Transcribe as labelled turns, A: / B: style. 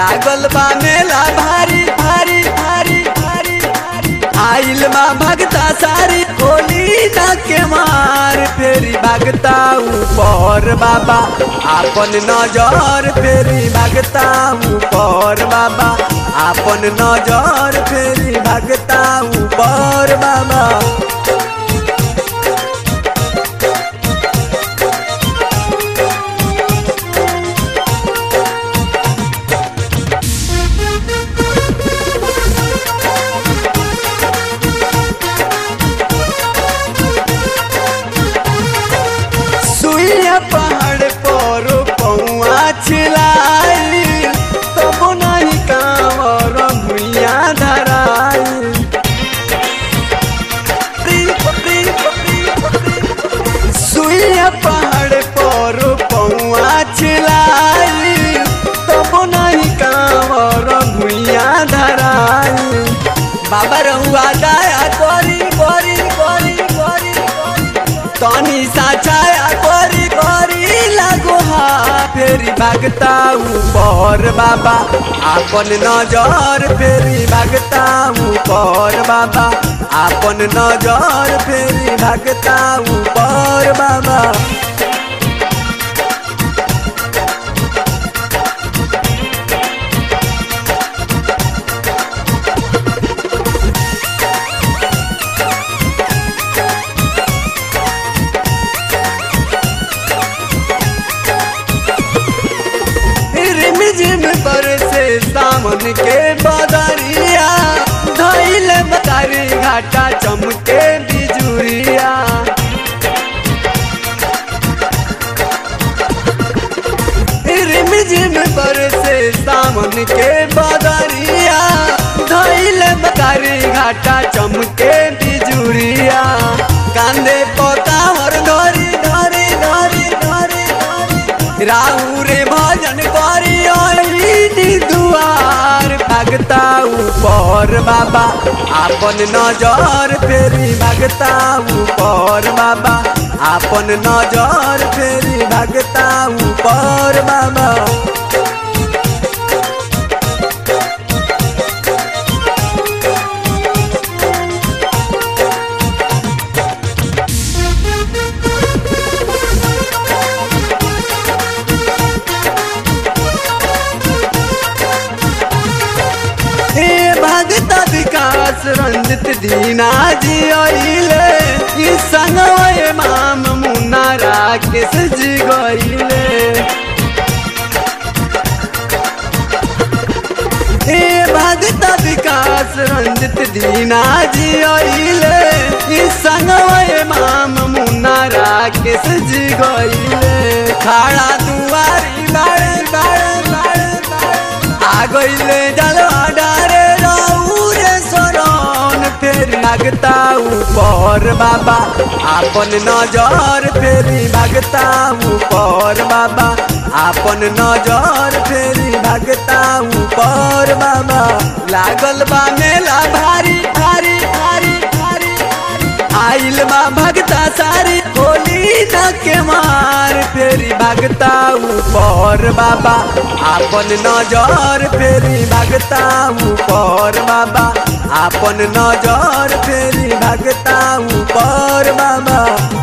A: लागल बा मेला भारी भारी भारी भारी भारी आइल बा भगता सारी होली ना के मार फेरी भगता ऊपर बाबा आपन नजर फेरी भगता ऊपर बाबा आपन नजर फेरी भगता ऊपर बाबा सुइया पहाड़ पर पौआ छिलाई तब नहीं कांवर भुइया धराई सुइया पहाड़ पर पौआ छिलाई तब नहीं कांवर भुइया धराई बाबा रहुआ दया करी करी करी करी तनी साछाया करी करी लागो हा फेरी भागता ऊपर बाबा आपन नजर फेरी भागता ऊपर बाबा आपन नजर फेरी भागता ऊपर बाबा रिम झिम पर से सामन के बदरिया धैल बतारी घाटा चमके बिजुरिया रिम झिम पर से सामन के बदरिया धैल बतारी घाटा चमके बिजुरिया कांदे पकावर धरी धरी धरी धरी धरी राहु रे भजन करी ओली दुआर भागता ऊपर बाबा आपन नजर फेरी भागता ऊपर बाबा आपन नजर फेरी भागता ऊपर बाबा हे भगत विकास रंजित दीना जी अइले ई संगवे माम मुन्ना राकेश जी गइले हे भगत विकास रंजित दीना जी अइले ई संगवे माम मुन्ना राकेश जी गइले खाड़ा दुआरी बाड़े बाड़े बाड़े बाड़े आ गइले जलवा डारे रौरे शरण फेर भागता ऊपर बाबा आपन नजर फेरी भागता ऊपर बाबा आपन नजर फेरी भागता ऊपर बाबा लागल बा मेला भारी भारी भारी भारी आइल बा भगता सारी होली न के मार फेरी भागता ऊपर बाबा आपन नजर फेरी भागता ऊपर बाबा आपन नजर फेरी भागता ऊपर बाबा